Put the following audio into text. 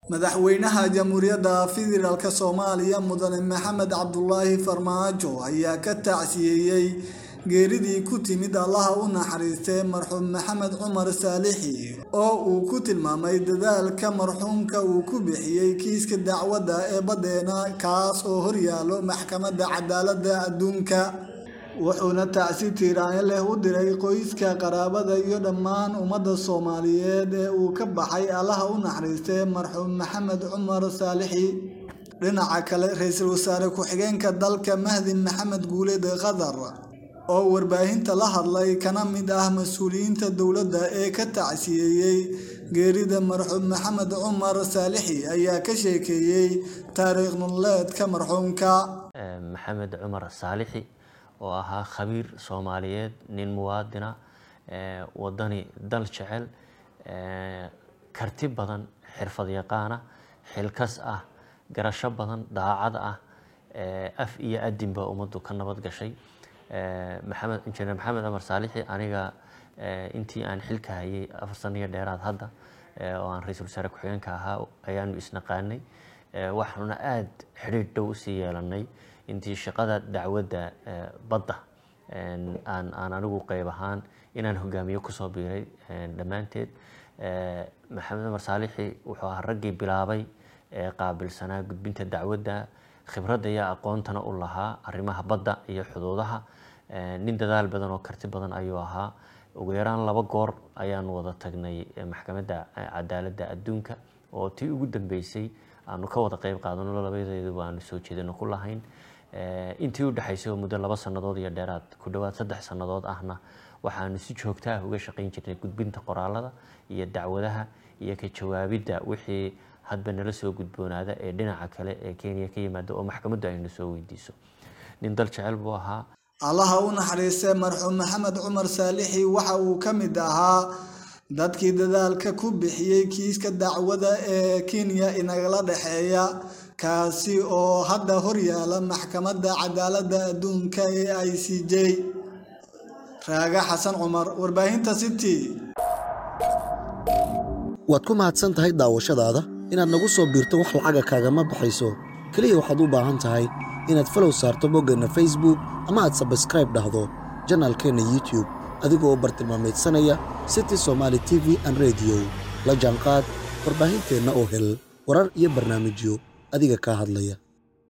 madaxweynaha jamhuuriyadda federaalk soomaaliya mudane maxamed cabdulaahi farmaajo ayaa ka tacsiyeeyey geeridii ku timid allaha u naxariistay marxuum maxamed cumar saalixi oo uu ku tilmaamay dadaalka marxuumka uu ku bixiyey kiiska dacwadda ee baddeena kaas oo horyaalo maxkamadda cadaaladda adduunka wuxuuna tacsi tiiraanyo leh u diray qoyska qaraabada iyo dhammaan ummadda soomaaliyeed ee uu ka baxay allaha u naxariistay marxuum maxamed cumar saalixi dhinaca kale ra-iisul wasaare ku-xigeenka dalka mahdi maxamed guuleed qatar oo warbaahinta la hadlay kana mid ah mas-uuliyiinta dowladda ee ka tacsiyeeyey geerida marxuum maxamed cumar saalixi ayaa ka sheekeeyey taariikh nololeedka marxuumka maxamed cumar saalixi oo ahaa khabiir soomaaliyeed nin muwaadina wadani dal jecel karti badan xirfad yaqaana xilkas ah garasho badan daacad ah af iyo adinba ummaddu ka nabad gashay maxamed injineer maxamed cumar saalixi aniga intii aan xilka hayay afar saniyo dheeraad hadda oo aan ra-iisul wasaare ku-xigeenka ahaa ayaanu isnaqaanay waxaanuna aada xidhiidh dhow usii yeelanay intii shaqada dacwadda badda aan aan anigu qeyb ahaan inaan hogaamiyo kusoo biiray dhammaanteed maxamed cumar saalixi wuxuu ahaa raggii bilaabay ee qaabilsanaa gudbinta dacwadda khibradda iyo aqoontana u lahaa arrimaha badda iyo xuduudaha nin dadaal badan oo karti badan ayuu ahaa ugu yaraan laba goor ayaan wada tagnay maxkamadda cadaaladda adduunka oo tii ugu dambeysay aanu ka wada qeyb qaadano labadeeduba aanu soo jeedino ku lahayn intii u dhexaysay oo muddo laba sannadood iyo dheeraad ku dhowaad saddex sannadood ahna waxaanu si joogta ah uga shaqayn jirnay gudbinta qoraalada iyo dacwadaha iyo ka jawaabidda wixii hadba nala soo gudboonaada ee dhinaca kale ee kenya ka yimaada oo maxkamaddu aynu soo weydiiso nin dal jecel buu ahaa allaha u naxariistay marxuum maxamed cumar saalixi waxa uu ka mid ahaa dadkii dadaalka ku bixiyey kiiska dacwada ee kenya inagala dhexeeya kaasi oo hadda horyaala maxkamadda cadaaladda adduunka ee i c j raaga xasan cumar warbaahinta city waad ku mahadsan tahay daawashadaada inaad nagu soo biirto wax lacaga kaagama baxayso keliya waxaad u baahan tahay inaad falow saarto boggeenna facebook ama aad sabskraib dhahdo janaalkeenna youtube adigoo bartilmaamaydsanaya city somaali t v an rediyo la jaanqaad warbaahinteenna oo hel warar iyo barnaamijyo adiga kaa hadlaya